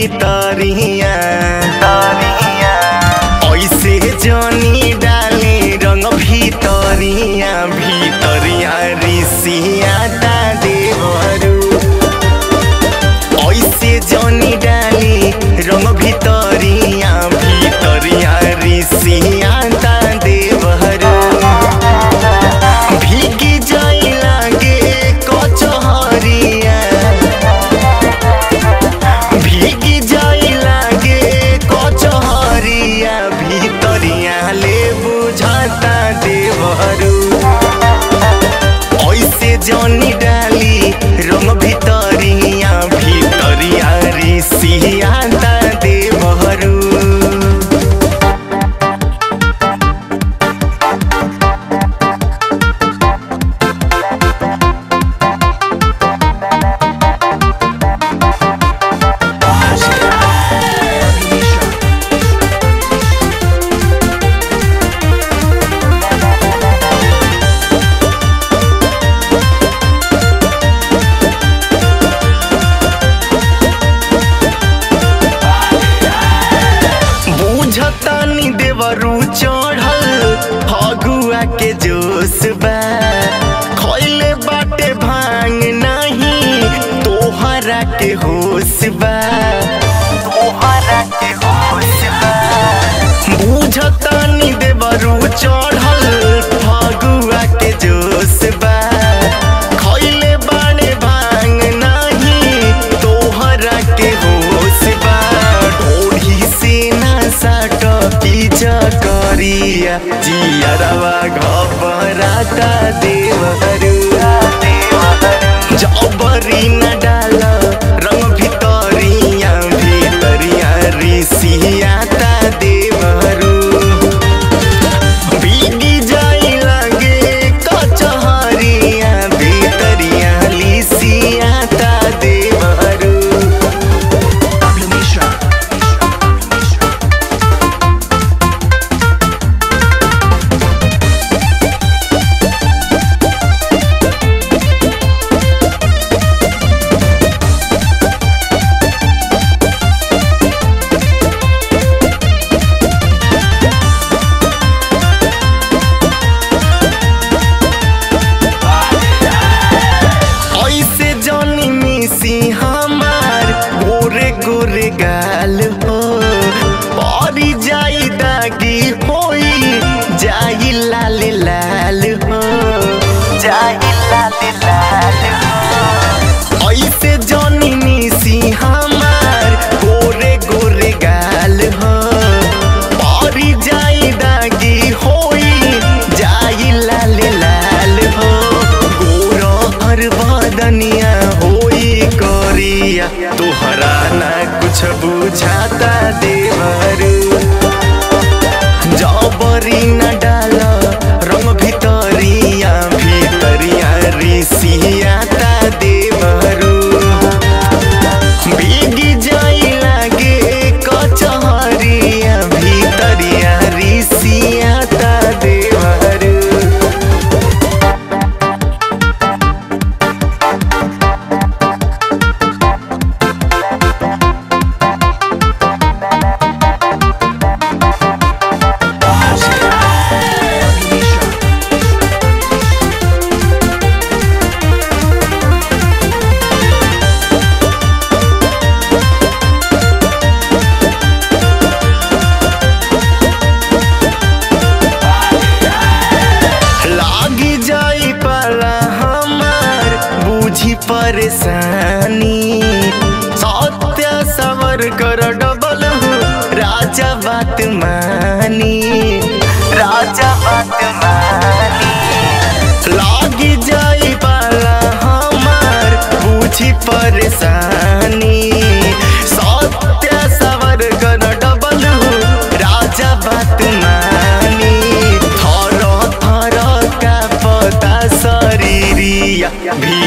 भीतरिया ऐसे जनी डाले रंग भीतरिया भीतरिया ऋषिया ता देवरू ऐसे जनी डाली रंग भीतरिया भीतरिया ऋषिया ता देवहरू भीगी जाई लागे कचहरिया भीगी जाई लागे कचहरिया भीतरिया ले बुझाता देवहरू ऐसे जनी डाली रंग भीतरिया भीतरिया ऋषिया ता देवहरू बुझतानी देवरू चढ़ल फगुआ के जोश बा खैले बाटे भांग नहीं तोहरा के होश बा तोहरा के होश बा बुझतानी देवरू चढ़ल फगुआ के जोश बा खैले बाड़े भांग नहीं तोहरा के होश बा ढोढ़ी से ना साट पीछा करिया जियरवा घबराता देवहरू जबरी न डाल रंग भितरिया भितरिया ऋषिया ता देवहरू भीगी जाई लागे कचहरिया भितरिया लिसिया ता देवहरू Pablo Mishra. ऐसे जनी मिसी हमार गोरे गोरे गाल हो परी जाई दागी होई जाई लाल लाल हो जाई लाल लाल हो ऐसे जनी मिसी हमार गोरे गोरे गाल हो परी जाई दागी होई जाई लाल लाल हो गोरा हर बदनिया होई करिया तोहरा ना कुछ बुझाता देवरू जबरी न डाल रंग भितरिया भितरिया ऋषिया ता देवरू भीगी जाई लागे कचहरिया भितरिया ऋषिया ता देवहरू Pablo Mishra. लागी जाई पाला हमार बुझी परेशानी सत्य सवर कर डबल हो राजा बात मानी राजा बात मानी लागी जाई पाला हमार बुझी परेशानी सत्य सवर कर डबल हो राजा बात मानी थर थर का पता शरीरिया भी